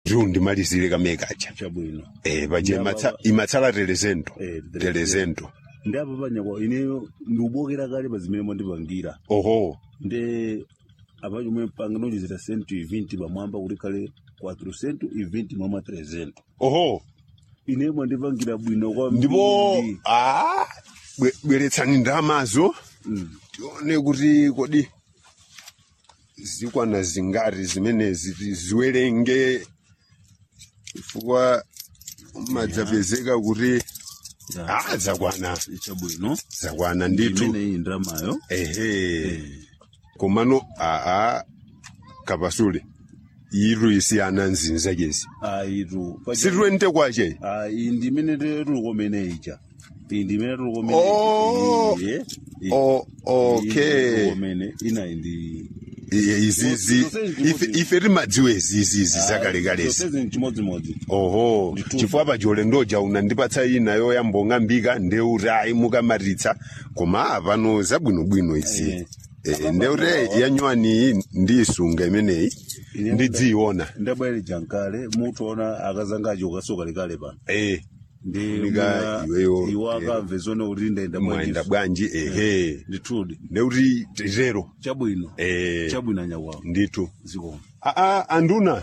ndiwo ndimalizire kamekacha chabwino eh paje Ndaba- imatsa- imatsala telezento Eh, telezento ndi apa panyakwa ine ndiubokera kale pa zimene mwandipangira oho nde apa chomwe panganonjezera senti 20 pamwamba kuti kale 400 20 mwama 300 oho ine mwandipangira bwino kwambiri ndipo ah bwe- bweretsani ndamazo Mm. tione kuti kodi zikwana zingati zimenezi tiziwerenge chifukwa madzapezeka kuti ah zakwana chabwino zakwana ndithu imene iyi ndramayo ehe komano aa kapasule iru isiyana nzinza chezi ayitu sitwente kwache iyi ndimene tulukomene ija iyi ndimene tulukomene Oh. O- okay komene inayi ndi I- izizi Zose ndi ife- chimodzi. ife timadziwa izizi zakalekalezi zose chimodzimodzi oho Ndithu. chifukwa pachole ndoja unandipatsa ina yoyambong'ambika ndeuti ayi mukamaritsa koma apano zabwinobwino izi Eh. Eh, ndeuti yanywani ndiyisunga imeneyi Ine- ndidziyiona ndabwere jankale mutaona akazanga acho kasoka lekale pano eh ndi Kunika mwina iweyo, iwo eh, akamve zone kuti ndaenda mwenda bwanji ehe ndithudi ndeuti titero chabwino eh chabwino anyakwawo ndithu zikoma aa anduna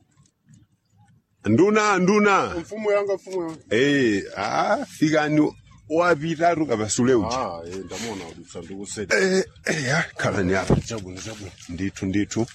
nduna nduna mfumo yanga mfumo yanga eh ah fikani wapitatu kapasule uja ah eh ndamona kuti sandikuseta eh eh ya khalani apa chabwino chabwino ndithu ndithu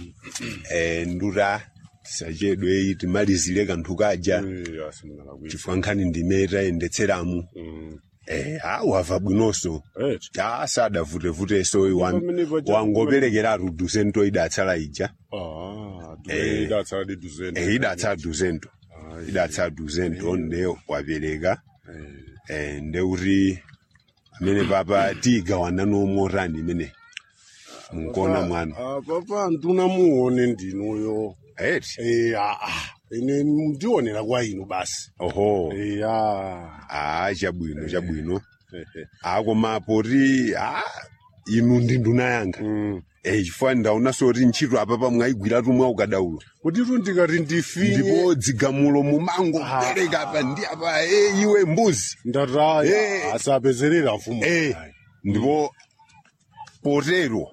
eh ndura tisachedwe iyi timalizire kanthu kaja eh asimana kwini chifukwa nkhani ndimeta yendetseramu mm eh ah wava bwinonso eh ah sadavutevute wan- Pamene paja- wangoperekeratu duzento idatsala ija ah Eh. duwe idatsala di duzeni eh idatsala duzento idatsala duzento nde wapereka eh ndeuti amene papa tigawana nomotani imene munkona mwana ah papa nduna muone ndinuyo eti eh ah ah ine ndionera kwa inu basi oho eh ah ah chabwino chabwino eh, eh. akoma poti ah inu ndi nduna yanga mm eh chifukwa ndaona soti ntchito apa pamwayigwiratu mwa ukadaulo kuti tu ndikati ndifinye ndipo dzigamulo mumango kupereka apa ndi apa eh iwe mbuzi ndataya Eh. asapezerera mfumo eh ndipo potero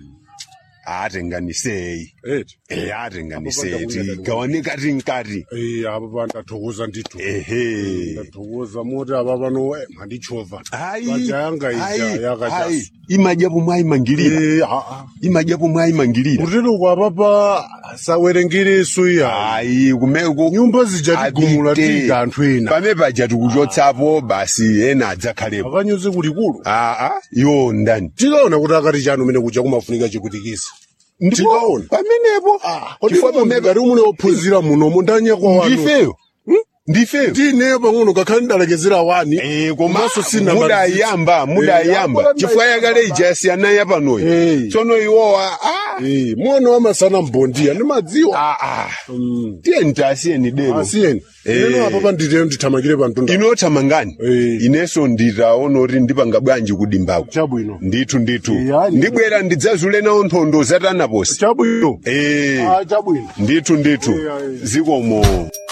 atenganisei eti eh atenganisei Apo panda tigawane kati nkati eh apa pandathokoza ndithu ehe ndathokoza moti apa pano eh, mandichovha hayi Paja yanga ija hayi yakachasa. hayi imadyapo mwayimangirira Eh, ah, ah. imadyapo mwayimangirira kutero kwapa pa sawerengereso iya hayi kumeko nyumba zijatigumula Apite. tiga anthu ena pame paja tikuchotsapo basi ena adzakhalepo akanyoze kulikulu aa iwo ndani tikaona kuti akati chanu mene kuja kumafunika chikutikisa tikaona pamenepo chifukwa pamene ngati umune wophunzira munomo ndanyakwa wanu ndifeyo ndifeyo ndineyo pang'ono kakhale ndalekezera wani Eh, komanso komanso sina mudayamba mudayamba chifukwa yakale ija yasiyana yapanoyi Eh. tsono iwowa ah, mwana wamasana mbondiya ndimadziwa ah, ah. tiye ntasiyeni dero asiyeni Eh. eno apa panditero ndithamakire pantunda inothamangani Eh. ineso nditaona kuti ndipanga bwanji kudimbako chabwino ndithu ndithu Eh, yani- ndibwera ndidzazule nawo nkhondo zatanaposi chabwino eh ah chabwino ndithu ndithu Eh, eh. zikomo